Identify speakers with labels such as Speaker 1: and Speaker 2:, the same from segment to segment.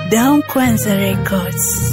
Speaker 1: Down Kwanza Records.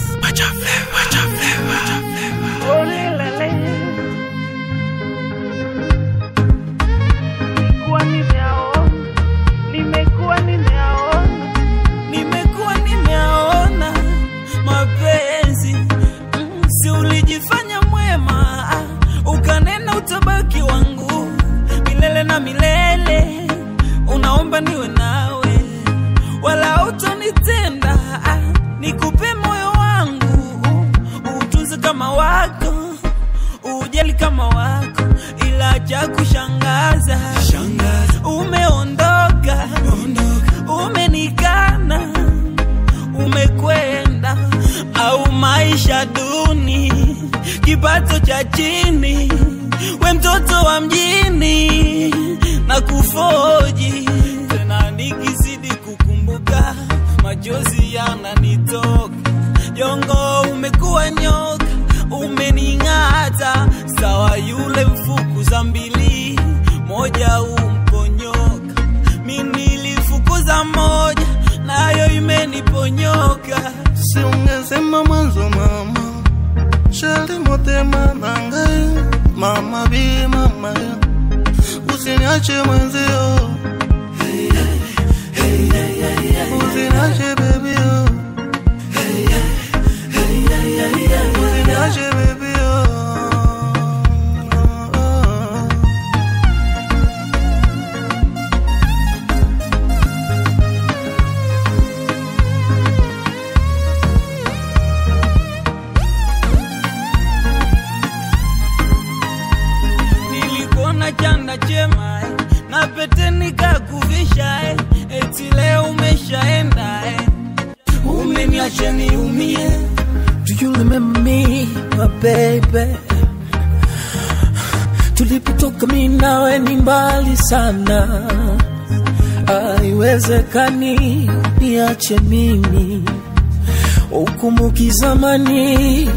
Speaker 2: Nimekuwa nimeaona, nimekuwa nimeaona, nimekuwa nimeaona mapenzi Mm, si ulijifanya mwema ah, ukanena utabaki wangu milele na milele, unaomba niwe nawe wala utonitenda ah, nikupe moyo wangu utunze kama wako ujali kama wako, ila cha kushangaza umeondoka, umenikana, umekwenda au maisha duni, kipato cha chini, we mtoto wa mjini na kufoji tena, nikizidi kukumbuka machozi yananitoka. Jongo, umekuwa nyoka, umening'ata sawa yule mfukuza mbili, moja umponyoka. Mi nilifukuza moja, nayo imeniponyoka.
Speaker 3: si ungesema mwanzo mama shali motema na ngai mama bi mama ya usiniache mwenzio usiniache baby yo usiniache baby yo
Speaker 2: Nilikuona chanda chema eh, na pete nikakuvisha eh, eti leo umeshaenda eh, umeniacha niumie.
Speaker 4: Do you remember me, my baby? Tulipotoka mi nawe ni mbali sana, haiwezekani niache mimi ukumbuki zamani.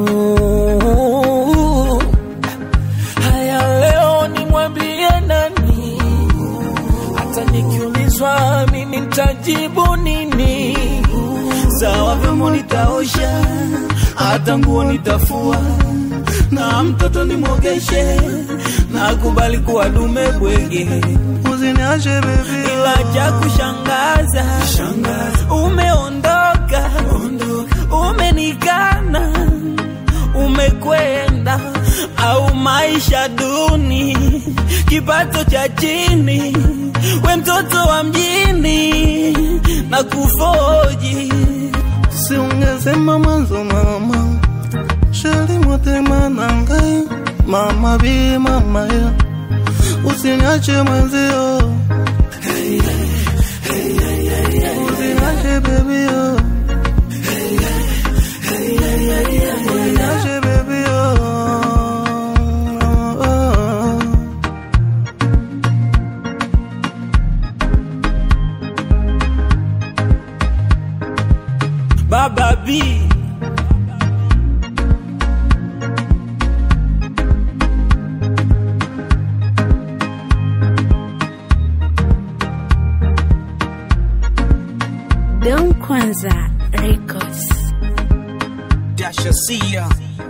Speaker 4: Oh, haya leo nimwambie nani? Hata nikiulizwa mimi nitajibu nini?
Speaker 2: Sawa vyombo nitaosha, hata nguo nitafua, na mtoto nimwogeshe, nakubali kuwa dume bwege,
Speaker 3: usiniache baby
Speaker 2: ila cha kushangaza umeondoka, umenikana, umekwenda au maisha duni, kipato cha chini, we mtoto wa mjini na kufoji
Speaker 3: si ungesema mwanzo mama shali motema na ngai mama bi mama ya usiniache mwenzio usiniache baby yo usiniache baby yo
Speaker 2: Baba B
Speaker 1: Down Kwanza Records.
Speaker 2: Dasha Sia